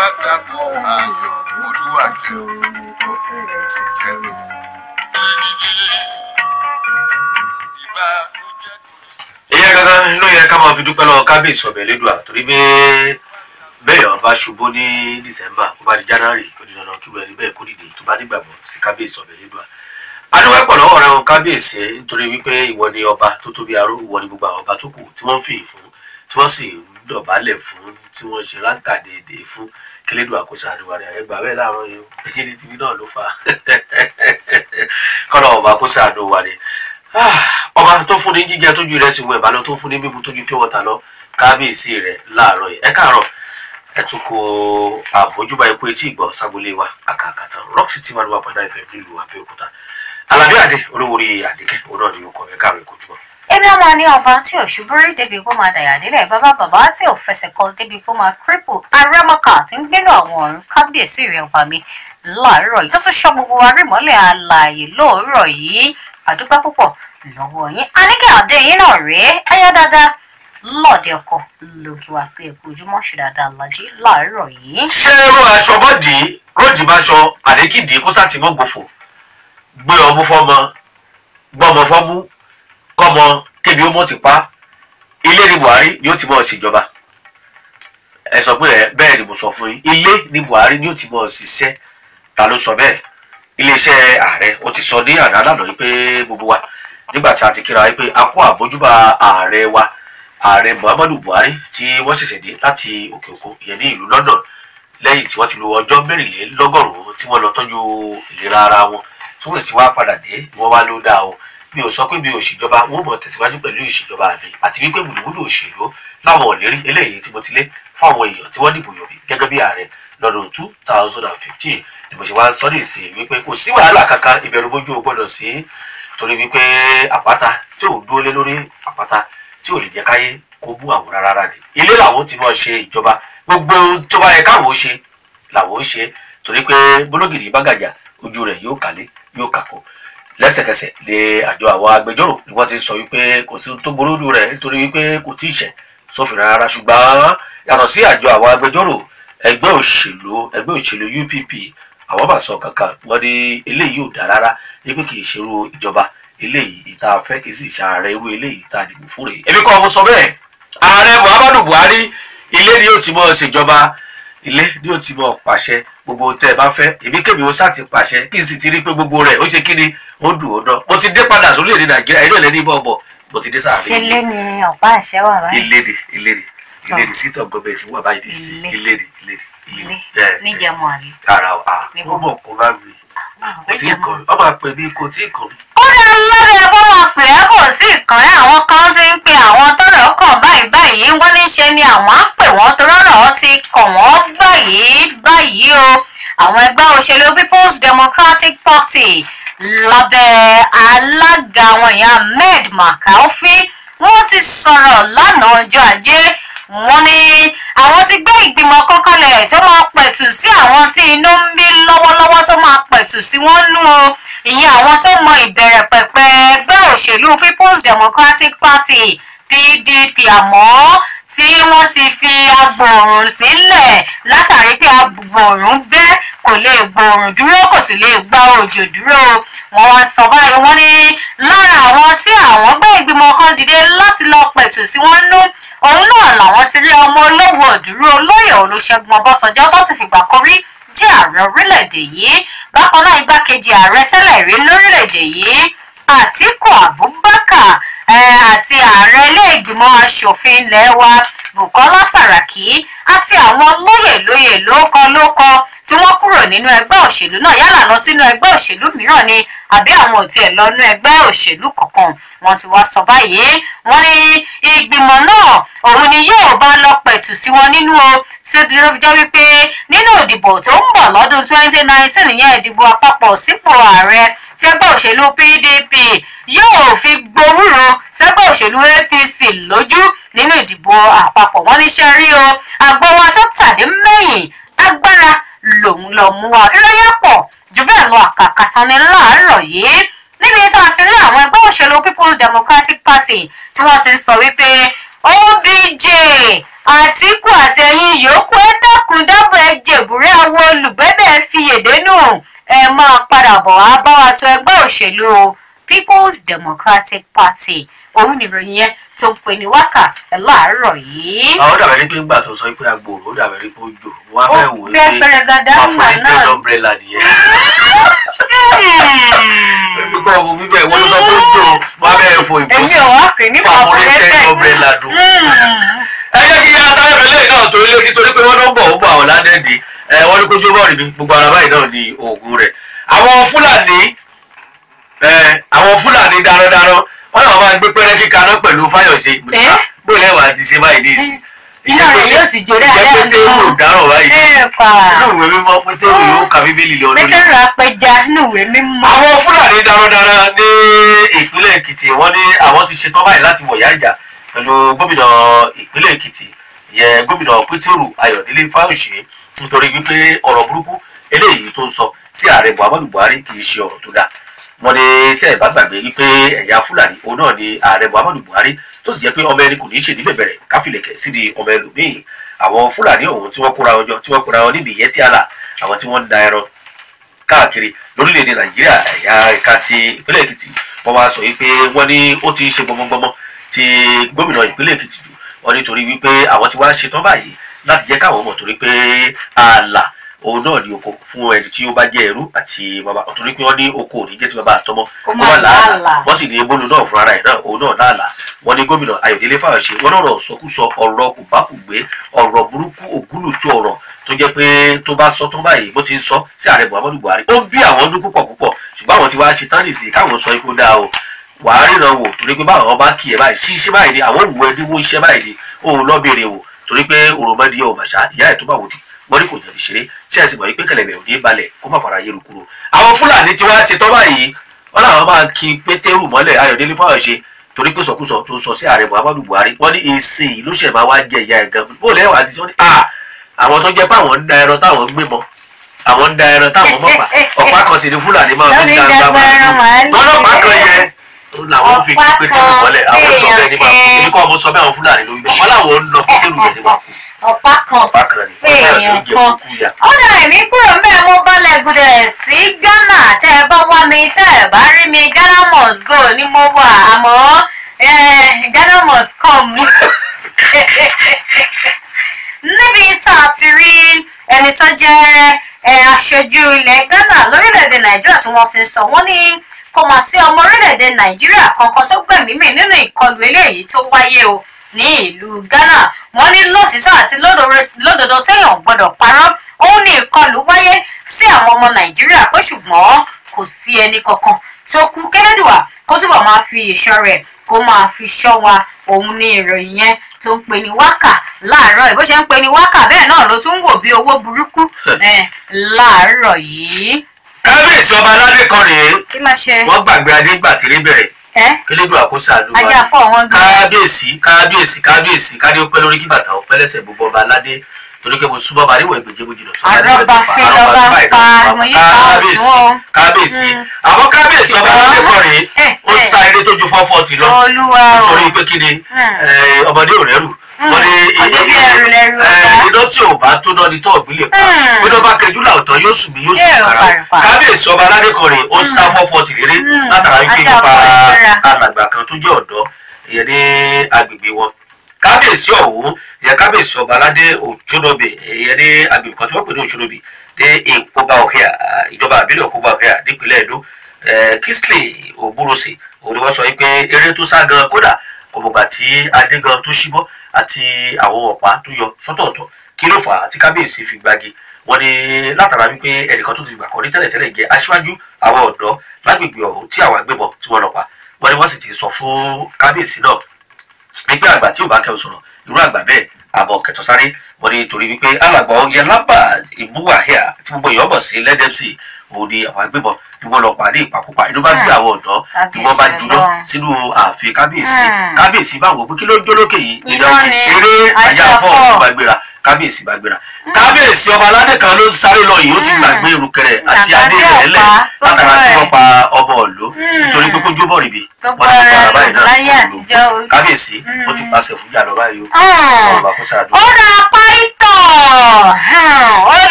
lásàkó ayọ̀ olúwa ṣeun ó ṣiṣẹ́ mi. ìyẹn gangan ló yẹ ká máa fi dúpẹ́ lọ́wọ́ kábíyèsí ọ̀bẹ lẹ́dùá torí pé bẹ́ẹ̀ ọba ṣubú ní december ó bá di january ó di dandan kí wẹ́ẹ́rì bẹ́ẹ̀ kó dìde tó bá nígbàgbọ́ sí kábíyèsí ọ̀bẹ lẹ́dùá. adúpẹ́ pọ̀ lọ́wọ́ rẹ̀ wọn kábíyèsí ẹ̀ nítorí wípé ìwọ ni ọba tó tóbi aró ìwọ ni gbogbo àwọn ọba tó kù tí wọ́n ń fìyìn fún tí wọ́n sì ń dọ̀bálẹ̀ fún tí wọ́n ṣe ráńkà déédéé fún kílédùn àkóso àdúrà rẹ̀ ẹgbà bẹ́ẹ̀ láàárọ̀ yìí ẹ̀jẹ̀ ní tìbí náà ló fà á kọ́nà ọba àkóso àdúrà rẹ̀ ọba tó fún ní jíjẹ tójú rẹ̀ sì wọ ìbálò tó fún ní mímu tójú pure water lọ kábíyèsí rẹ̀ láàárọ̀ yìí ẹ káàárọ̀ ẹ tún kó àbójúbà epo etí ìgbọ́ sábúlé wa àkàkàtà rock city one one point nine fm nílùú àbẹ́òkúta alábí àdé olówórí àdékẹ́ òun náà ni ó kọ̀ ẹ káàárọ̀ ìkójúmọ́. èmi ọmọ ní ọba tí ò ṣubúrí débi kó máa dàyà délẹ̀ bàbá bàbá tí ò fẹsẹ̀ kọ débi kó máa kírípù arẹ́mọ́kà tí ń gbénú àwọn ọ̀run kábíyèsí rẹ̀ ọba mi láàárọ̀ yìí tó tún ṣọ́ gbogbo arímọ́lẹ̀ alààyè lóòrọ̀ yìí àdúgbò púpọ̀ lọ́wọ́ yín aníkẹ́ àdé yín náà rèé ayá dáadáa lọ́ọ̀dẹ ọkọ lókè wá pé ẹ̀kú ojúmọ́ ṣe dáadáa lajì láàárọ̀ yìí. ṣé irú aṣọ bọ́dì ròdì bá ṣọ àdékìdí kó sátìmọ́ gbòfò gbé ọmú fọmọ gbọmọ fọmú kọmọ kébi ó mọ ti pa ilé ní buhari ni ó ti mọ ṣèjọba ẹ sọ pé ẹ bẹ́ẹ̀ ni mo sọ fún yín ilé ní buhari ni ó ti mọ ṣiṣẹ́ ta ló sọ bẹ́ẹ̀ iléeṣẹ́ ààrẹ ó ti sọ ní àná lánàá yìí pé gbogbo wa nígbà tí a ti kíra wípé a kó àbójúbà ààrẹ wa ààrẹ muhammadu buhari tí wọ́n ṣẹ̀ṣẹ̀ dé láti òkè òkun ìyẹn ní ìlú london lẹ́yìn tí wọ́n ti lo ọjọ́ mẹ́rìnlélọ́gọ́rùn-ún tí wọ́n lọ tọ́jú ìlera ara wọn tí wọ́n sì wá padà dé wọ́n wá ló dáa o mi ò sọ pé mi ò ṣèjọba wọn mọ̀ tẹ̀síwájú pẹ̀lú ìṣèjọba mi àti wípé mùdùmùdù òṣèlú láwọn ọ̀lérí eléyìí tí mo ti lé fáwọn èèyàn tí wọ́n dìbò yọ̀bí gẹ́gẹ́ bí ààrẹ lọ́dún two thousand and fifteen ni mo ṣe wá ń sọ ní ìsìn wípé kò sí wàhálà kankan ìbẹ̀rù bójú o gbọ́dọ̀ sí torí wípé àpáta tí ò dúró lé lórí àpáta tí ò lè jẹ́ káyé kó bú àwọn rárá ni ilé làwọn ti mọ̀ ṣe ìjọba gbogbo ohun tó bá yẹ káwọn ó ṣe làwọn ó ṣe torí pé bólógìrì bá gàjà ojú rẹ̀ yóò kálé yóò kàkó lẹ́sẹ̀kẹsẹ̀ lé àjọ àwọn agbẹjọ́rò ni wọ́n ti sọ wípé kò sí ohun tó burú lù rẹ̀ nítorí wípé kò tí ì ṣẹ̀ sófin rárá ṣùgbọ́n yàtọ̀ sí àjọ àwọn agbẹjọ́rò ẹgbẹ́ òṣèlú ẹgbẹ́ òṣèlú UPP àwọn bá sọ kankan wọ́n ní eléyìí ò dá rárá wípé kì í ṣerú ìjọba eléyìí ìta fẹ́ kì í sì ṣàárẹ̀ irú eléyìí ìta dìbò fún rẹ̀ èmi kọ́ ọmọ sọ bẹ́ẹ̀ ààrẹ Muhammadu Buhari ilé ni yóò ti mọ̀ ṣèjọba ilé ni yóò ti mọ̀ pàṣẹ gbogbo tẹ́ ẹ bá fẹ́ èmi kébì ó sáà ti pàṣẹ kí n sì ti rí pé gbogbo rẹ̀ ó ṣe kí ni ó dùn ó dán mo ti dé padà sórí èdè Nàìjíríà inú ẹ̀lẹ́ni bọ̀ bọ̀ mo ti dé sáà ṣé lé ní ọ̀pá àṣẹ wà báyìí. iléde iléde iléde sítọ̀ gọ́ọ̀mẹ̀ntì wà báyìí dé sí Ilé. iléde iléde ilé iléde níjẹ̀mú àlè. ara ọ̀ ah Níbo? ó mọ̀ kó bá mi kò tí ì kàn mí ọmọ àpè mi kò tí ì kàn mí. ó dá lọ́dọ̀ ẹ bọ́ máa pè é kò tí ì kàn ẹ́ àwọn kan ti ń pe àwọn tọ́rọ̀ kàn báyìí báyìí wọ́n ní ṣe ni àwọn á pè wọ́n tó rọ́rọ̀ ti kàn wọ́n báyìí báyìí o àwọn ẹgbẹ́ òṣèlú people's democratic party lábẹ́ alága wọn ìyá ahmed makaufi wọ́n ti sọ̀rọ̀ lánàá ọjọ́ ajé wọ́n ní àwọn ti gbé ìgbìmọ̀ kan kalẹ̀ tó máa pẹ̀tù sí àwọn tí inú ń bí lọ́wọ́lọ́wọ́ tó máa pẹ̀tù sí wọ́n nú o ìyẹn àwọn tó mọ ìbẹ̀rẹ̀ pẹ̀pẹ̀ ẹgbẹ́ òṣèlú people's democratic party pdp àmọ́ tí wọ́n ti fi agbòòrùn sílẹ̀ látàrí pé agbòòrùn bẹ́ kò lè gbòòrùn dúró kò sì lè gba òjò dúró wọ́n wá sọ báyìí wọ́n ní lára àwọn tí àwọn gbé ìgbìmọ̀ kan dìde láti lọ pẹ̀tù sí wọn nú òun náà làwọn ti rí ọmọ olówó òdúró olóyè olùṣègùn ọbásanjọ́ tó ti fìgbà kan rí jẹ́ ààrẹ orílẹ̀-èdè yìí bákan náà igbákejì ààrẹ tẹ́lẹ̀ rí lórílẹ̀-èdè yìí àtíkù abubakar eh, àti ààrẹ ilé-ìgbìmọ̀ asòfin ilé wa bukola saraki àti àwọn lóyè lóyè lóókọ lóókọ tí wọ́n kúrò nínú ẹgbẹ́ òṣèlú náà yálà lọ sínú ẹgbẹ́ òṣèlú mìíràn ni àbí àwọn ò tiẹ̀ lọ nínú ẹgbẹ́ òṣèlú kankan wọ́n ti wá sọ báyìí wọ́n ní ìgbìmọ̀ náà òun ni yóò bá lọ pẹ̀tù sí wọn nínú o tí ó dúró jẹ́ wípé nínú ìdìbò tó ń bọ̀ lọ́dún 2019 ìyẹn ìdìbò àpapọ̀ sípò ààrẹ tí ẹgbẹ́ òṣèlú pdp yóò fi gbowúrò sẹ́gbẹ́ òṣèlú apc lójú nínú ìdìbò àpapọ̀ wọ́n níṣẹ́ rí o àgbọ̀ wa tó tàdé mẹ́yìn agbára lòun lọ mú wa ìròyìn pọ̀ jù bẹ́ẹ̀ lọ àkàkà tán ni láàárọ̀ yìí níbi tí a ti rí àwọn ẹgbẹ́ òṣèlú people's democratic party tí wọ́n ti ń sọ wípé obj àtìkù àtẹ̀yìn yòókù ẹ dákun dábọ̀ ẹ jèbúrẹ́ àwọn olùgbẹ́bẹ̀ fi èdénú ẹ máa padà bọ̀ wá bá wa tó ẹgbẹ́ òṣèlú people's democratic party òun nìròyìn yẹn tó ń pè ní wákà láàárọ̀ yìí. àwọn dàbẹ̀ ní pé ńgbà tó sọ pé agbòrò ó dàbẹ̀ ní pé ó jò wọ́n á ó fẹ́ wò ó fẹ́ pé pẹrẹgàdá wọ́n ńgbà fún ní náà. ten umbrella nìyẹn. pípọ̀ ọmọ bíbẹ̀ wọ́n ló sọ pé ó jò wọ́n á bẹ̀rẹ̀ fo èmi ìbòsí ò wá pè ní wọ́n á fún ní ten pàfọ́lẹ́tẹ̀. umbrella dùn. ẹ jẹ́ kí yára sáré fẹ́lẹ́ náà torí létí torí pé wọ́n ló ń bọ̀ ó bọ̀ àwọn ládẹ́ẹ̀dì ẹ wọ́n ní kójú bọ́ọ̀lù mi gbogbo ara báyìí náà ni oògùn rẹ̀ àwọn fúlàní ẹ àwọn fúlàní darandaran wọ́n náà máa ń gbé pẹ́rẹ́ kíka náà pẹ̀lú fáyọ̀sé Ẹ́? bóyá ẹ̀wà ti ṣe báyìí ní ìsìn iná rẹ̀ yóò sì jó dáadáa ìjẹ́ pété nù. wò dáràn báyìí ẹ pa inú ìwé mímọ́ pété wò yóò ka bíbélì lọ lórí pétérù apẹja níwèé mímọ́. àwọn fúlàní darandaran ní ìpínlẹ̀ èkìtì wọ́n ní àwọn ti ṣetán báyìí láti wọ̀yá ìjà pẹ̀lú gómìnà ìpínlẹ̀ èkìtì ìyẹn gómìnà pétérù ayọ̀délé fáyọ̀ṣe nítorí wípé ọ̀rọ̀ burúkú eléyìí tó ń sọ sí ààrẹ muhammadu buhari kì í ṣe ọ̀rọ̀ tó dáa wọ́n ní tẹ́ ẹ̀ bá gbàgbé wípé ẹ̀yà fúlàní òun náà ni ààrẹ muhammadu buhari tó sì jẹ́ pé ọmọ ẹni kò ní í ṣèdí bẹ̀bẹ̀rẹ̀ káfílẹ̀kẹ̀ sídi ọmọ ẹlòmíì àwọn fúlàní ọ̀hún tí wọ́n kóra wọn jọ tí wọ́n kóra wọn níbi ìyẹn tí àlà àwọn tí wọ́n ń da ẹran káàkiri lórílẹ̀‐èdè nàìjíríà ẹ̀yà ẹ̀ka ti ìpínlẹ̀ èkìtì wọ́n wá sọ wípé wọ́n ní ó ti ń ṣe gbọmọgbọmọ ti gómìnà ìpínlẹ̀ èkìtì jù wọ́n nítorí wípé àwọn ti wá ṣetán báyìí láti jẹ́ káwọn mọ̀ torí pé ààlà òun náà ní oko fún ẹni tí ó bá jẹ́ ẹrú àti bàbá torí pé wọ́n ní oko ò ní jẹ́ ti bàbá àtọmọ Kó kó má má làálàá. làálàá wọ́n sì ní ebólu náà fún ara ẹ̀ náà òun náà láàlà wọ́n ní gómìnà ayọ̀délé fáwọ̀ṣe wọ́n lọ́rọ̀ sọkúsọ ọ̀rọ̀ kùbákùgbé ọ̀rọ̀ burúkú ògúlùtú ọ̀rọ̀ tó jẹ́ pé tó bá sọ tó báyìí bó ti ń sọ sí ààrẹ muhammadu buhari ó ń bí àwọn ọdún púpọ̀ púpọ̀ ṣùgbọ́n àwọn ti wá ṣe tán nìsín káwọn sọ ikú dáa o wàá ríran wò torí pé báwọn bá kì í báyìí sí iṣẹ́ báyìí ni àwọn òwú ẹdínwó iṣẹ́ báyìí ni òun lọ béèrè wò torí pé òròmọdìyẹ ò màṣá ìyá ẹ̀ tó bá wò di wọ́n ní kò jẹ̀bi ṣeré ṣé ẹ sì mọ̀ wípé kẹlẹ̀bẹ̀ ò ní balẹ̀ kó má fara yẹrù kúrò. àwọn fúlàní tí wọ́n ti tọ́ báyìí wọ́n làwọn máa kí pétérù mọ́lẹ̀ ayọ̀délé fáwọ̀ṣe torí pé sọkúsọ tó ń sọ sí ààrẹ muhammadu buhari wọ́n ní èsì yìí ló ṣẹ̀ máa wá jẹ ìyá ẹ̀ gan bó lẹ́wọ̀ àti sọ́ni à àwọn tó jẹ́ pé àwọn ń da ẹran táwọn ń gbé mọ́ àwọn ń da ẹran táwọn mọ́ pa ọ̀pá kan sì ni fúlàní máa fi ń da ẹran màálù. lọ́lọ́pàá kan yẹn ó làwọn fi kí Ọ̀pá pétérù kan mọ́lẹ̀ àwọn ń lọ bẹ́ẹ̀ ní máa kú fèèyàn èmi kọ́ ọmọ sọ bẹ́ẹ̀ àwọn fúlàní lórí bẹ́ẹ̀ wọ́n làwọn ń lọ pétérù bẹ́ẹ̀ ní máa kú ọ̀pá kan ọ̀pá kan ní fèèyàn fúlàní kan. ó dà èmi kúrò ń bẹ́ẹ̀ mo balẹ̀ gùdẹ̀ sí ghana tẹ́ ẹ bá wá mi tẹ́ ẹ bá rí mi ghana must go ni mo wà àmọ́ eh, ghana must come níbi tá a ti rí ẹni tó jẹ́ eh, aṣojú ilẹ̀ ghana lórílẹ̀‐èdè nàìjíríà tí wọ́n ti ń sọ wọ́n ní kò mà sí ọmọ orílẹ̀‐èdè nàìjíríà kankan tó gbẹ̀mí mì nínú ìkọlù eléyìí tó wáyé o ní ìlú ghana wọ́n ní lótìtọ́ àti lódodo- lódodo téèyàn gbọ́dọ̀ parọ́ òun ní ìkọlù wáyé sí àwọn ọmọ nàìjíríà pé ṣùgbọ́n kò sí ẹni kankan tó kú kẹ́lẹ́dùwà kó túbọ̀ máa fi ìṣọ́ rẹ̀ kó máa fi ṣọ́ wa òun ní ìròyìn yẹn tó ń pè ní wákà láàárọ̀ yìí bó ṣe ń pè ní wákà bẹ́ẹ̀ náà ló tún ń wò bí owó burúkú eh, láàárọ̀ yìí. kábíyèsí ọba aládé kan rèé kí máa ṣe wọ́n gbàgbé adé gbà tèrè bẹ̀rẹ̀ ẹ́ kílódé àkóso àdúrà ajá fọ́ wọn gbé. kábíyèsí kábíyèsí kábíyèsí kádé ó pẹ́ lórí kí bàtà ó pẹ́ lẹ́sẹ̀ gbogbo ọba aládé torí pé mo súnmọ́ ọba níwọ̀n ìgbèjì mo jìnnà sọ́ba níwọ̀n Àrọ́bá ìgbèjì fẹ́ lọ́ba ń pa, mo yí pa kábíyèsí ọ̀tún o. kábíyèsí Mm. àmọ́ kábíyèsí ọba aládé kan rèé Eh, ó eh. sa eré tó ju four forty lọ olúwa o nítorí pé kí ni Mm. eh, ọmọdé ò rẹ́rù wọ́n ní ọjọ́ bí ẹrù lẹ́rù eh, ọba. iná tí ò bá tó náà ni tó ọ̀gbìn lè pa Mm. bí wọ́n bá kẹjú làwùtọ́ yóò sùn mí yóò sùn Yóò kàrà pàrìpà. kábíyèsí ọba aládé kan rèé ó sá four forty réré Mm. látara wípé Ajá nípa ọkọ̀ ìfẹ́ra. alàgbà kan tó jẹ́ ọ̀dọ́ ìyẹn ní agbègbè wọn kábíyèsí ọ̀hún ìyẹn kábíyèsí ọba aládé òjòdòbè ìyẹn ní agbègbè kan tí wọ́n pè ní òjòdòbè ní ìpọ́bà òhìà ìjọba àbílẹ̀ òpóbà òhìà nípínlẹ̀ Ẹdó eh, Kingsley Ògbúròsè òun ni wọ́n sọ wípé eré tó sá gan kódà kò mọ̀gbà tí adé gan tó ṣíbọ́ àti àwọn ọ̀pá tó yọ sọ́tọ̀ọ̀tọ̀ kí ló fà á tí kábíyèsí fi gbági wọ́n ní látara wípé ẹnìkan tó ti gbà kọ́ ní tẹ́lẹ̀tẹ́lẹ̀ jẹ́ aṣíwájú àwọn ọ̀dọ́ lágbègbè ọ̀hún tí àwọn agbébọn tí wọ́n lọ pa wọ́n ní wọ́n sì ti sọ fún kábíyèsí náà wípé àgbà tí ò bá kẹ́ ò sọ̀rọ̀ irú àgbà bẹ́ẹ̀ àbọ̀ kẹtọ sáré wọ́n ní torí wípé alàgbà ọ̀yẹ́ lábà ìbúwàhíà tí gbogbo èèyàn bọ̀ sí lẹ́dẹ̀ẹ́sì òun ni àwọn agbébọn ni wọ́n lọ pàdé ìpakúpa inú bá gbé àwọn ọ̀dọ́ ni wọ́n bá Kábíyèsí juná Ọlọ́run. sínú ààfin kábíyèsí Hmm. kábíyèsí bá wò pé kí ló ń jó lókè yìí Iná ni, eré ajá ajá fọ́ fọ́. ọ̀hún bá gbéra kábíyèsí bá gbéra kábíyèsí ọba aládé kan ló ń sáré lọ yìí ó ti Hmm. gbàgbé irukẹrẹ àti Àgbàdo adé rẹ̀ lẹ̀ ọ̀pá, látara gbogbo tí ẹ̀. wọ́n pa ọmọ ọ̀lú Hmm. nítorí pé kó jó bọ̀ rìbì gbogbo wọ́n ti ara gbára báyìí lò náà láyé òun lò. àtijọ́ o. kábíyèsí ó ti Hmm. pàṣẹ fún yàrá báyìí o Hmm. ọba kó sáà dùn. ó dà pàìtọ̀ ó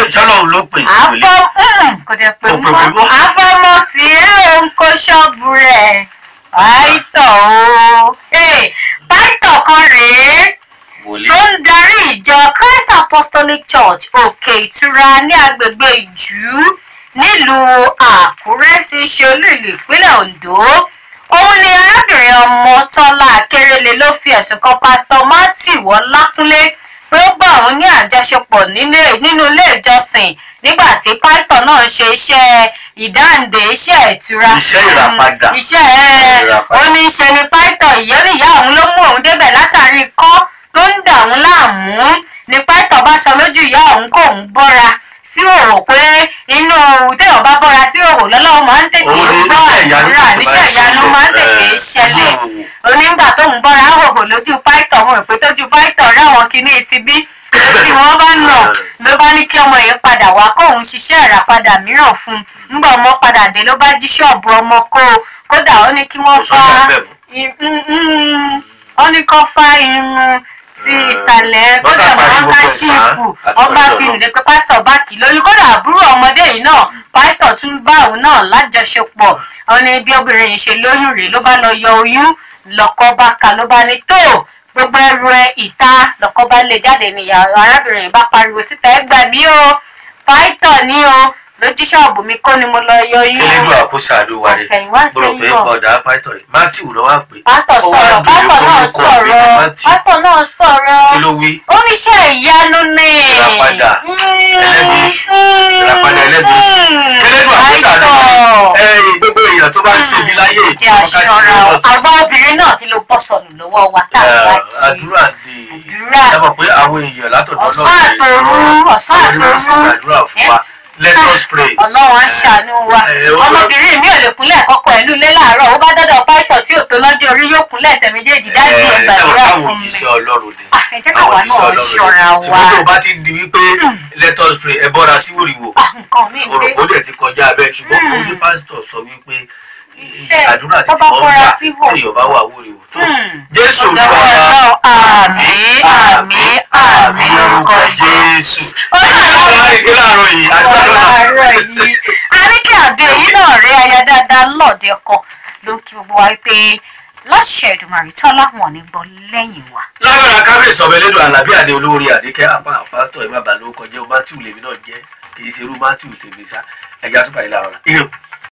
sọlọ́run ló pè àfọ ìpele kò dẹ̀ pé Kò pè mọ́ mí mọ́. àfọmọ tí ẹ ò ń kó ṣọ́ọ̀bù rẹ̀ pàìtọ̀ o Hey, pàìtọ̀ kan rèé wòlíì tó ń darí ìjọ Christ Apostolic Church òkè ìtura ní agbègbè ìjú nílùú Àkúrẹ́ tí í ṣe olú ìlú ìpínlẹ̀ Ondo òun ni arábìnrin Ọmọ́tọ́lá Akérèlé ló fi ẹ̀sùn kan pásítọ̀ Matthew Ọlákúnlé pé ó gbà òun ní àjọṣepọ̀ nílé- nínú ilé ìjọsìn nígbà tí pásítọ̀ náà ń ṣe iṣẹ́ ìdáǹdè iṣẹ́ ìtura Iṣẹ́ ìràpadà. iṣẹ́ ẹ̀ Ìràpadà. ó ní í ṣe ni pásítọ̀ ìyẹ́nìyá òun ló mú òun débẹ̀ látàrí ikọ́ tó ń dà òun láàmú ni pásítọ̀ bá sọ lójú ìyá òun kó òun bọ́ra sí òrò pé inú téèyàn bá bọ́ra sí òrò lọ́lọ́run máa ń tètè Òun ni gbọ́ iṣẹ́ ìyanu àdúrà ti níṣẹ́ máa ń ìyanu máa ń ṣẹlẹ̀. tètè Ẹ̀, ṣẹlẹ̀ mm. onígbà tóun bọ́ra hòhò lójú pásítọ̀ wọn pé tójú pásítọ̀ ráwọn kinní ti bí tí wọ́n bá nà ló bá ní kí ọmọ yẹn padà wá kóun ṣiṣẹ́ ìràpadà mìíràn fún un nígbà ọmọ padà dé ló bá jí ṣọ́ọ̀bù ọmọ kó o kódà ó ní kí wọ́n Kò fá sọ́jà bẹ́ẹ̀ mọ́. i- mm, mm, ó ní kó fá irun ti Mm. ìsàlẹ̀ Wọ́n kódà ṣàparí wọn gbogbo ká ẹ̀ sá. ṣífù Àdúgbò ọba náà fi lọ. lè pé pásítọ̀ bá kì í lóyún kódà àbúrò ọmọdé yìí náà pásítọ̀ tún bá òun náà lájọṣepọ̀ ó ní bí obìnrin yìí ṣe lóyún rèé ló bá lọ yọ oyún lọ́kọ bá ka ló bá ní tó gbogbo ẹrù ẹ ìta lọ́kọ bá lè jáde níyàrá arábìnrin yìí bá pariwo síta ẹ gbà mí o pásítọ̀ ní o lójú ṣọ́ọ̀bù mi kọ́ ni mo lọ yọ oyún kílódé àkóso àdúrà rẹ àṣẹ̀yìnwá mo rò pé àṣẹ̀yìnbọ̀ ọ̀dà pàìtọ̀ rẹ̀ matthew ló wá pé pásítọ̀ Ó wá sọ̀rọ̀ di pásítọ̀ náà orúkọ sọ̀rọ̀ mi ní Matthew. pásítọ̀ náà sọ̀rọ̀ kí ló wí oníṣẹ́ ìyanu ni Ìràpadà. Ẹlẹ́bi èṣù. Ìràpadà ẹlẹ́bi èṣù. kílódé àkóso àdúrà rẹ ẹ̀yìn gbogbo èèyàn tó bá ń ṣe bí láyé jẹ́ aṣọra o àwa obìnrin náà kí ló bọ́ sọnù lọ́wọ́ wa tá a bá jí àdúrà dé Àdúrà. ẹ mọ̀ pé àwọn èèyàn látọ̀dọ̀ Ọ̀sán náà àtòru, ọ̀sán àwọn onímọ̀ sí àtòru. àdúrà fún wa let us pray ọlọ́run á ṣàánú wa ẹ, ó- ọmọbìnrin mi ò lè kúnlẹ̀ kọ́kọ́ ẹ̀ lulẹ̀ láàárọ̀ ó bá dọ́dọ̀ pító tí ò tó lọ́jọ́ orí yóò kúnlẹ̀ ẹsẹ̀ méjèèjì dájú ẹ̀ sábà gbàdúrà káwọn fún mi òjíṣẹ́ ọlọ́run ni Ah, ẹ jẹ́ káwa àwọn òjíṣẹ́ náà ọlọ́run ṣọ́ra ni wa. ṣùgbọ́n tó o bá ti di wípé let us pray ẹ bọ́ra sí wòrìwò Ah, nǹkan mi ń dé òròpó dẹ̀ ti kọjá abẹ́ ṣùgbọ́n Hmm. ó ní pásítọ̀ sọ wípé Iṣẹ́ àdúrà tó tí bá wọ́n bọ́ra gbà sí wò. téèyàn bá wà wòrìwò tó Hmm. jésù Ọ̀dọ̀ olúwa wa Ọlọ́run, àmín àmín àmín lórúkọ jésù Ọlọ́run ọlọ́run ìdí láàárọ̀ yìí àdúrà lọ́la àárọ̀ yìí àríkè àdé yìí náà rí aya dáadáa lọ́ọ̀dẹ ọkọ ló ń kí gbogbo wa pé láṣẹ Èdùmàrè tọ́lá wọn ní gbọ́ lẹ́yìn wa. lágbára kábíyèsí ọbẹ̀ lẹ́dọ̀ alábí àdé olórí àdékẹ́ apá pásítọ̀ ẹ̀ má bàa lórúkọ jẹ́ o matthew lèmi náà jẹ́ kì í ṣerú matthew tèmi sá ẹ̀já tó bàyẹ̀ láàárọ̀ ire o.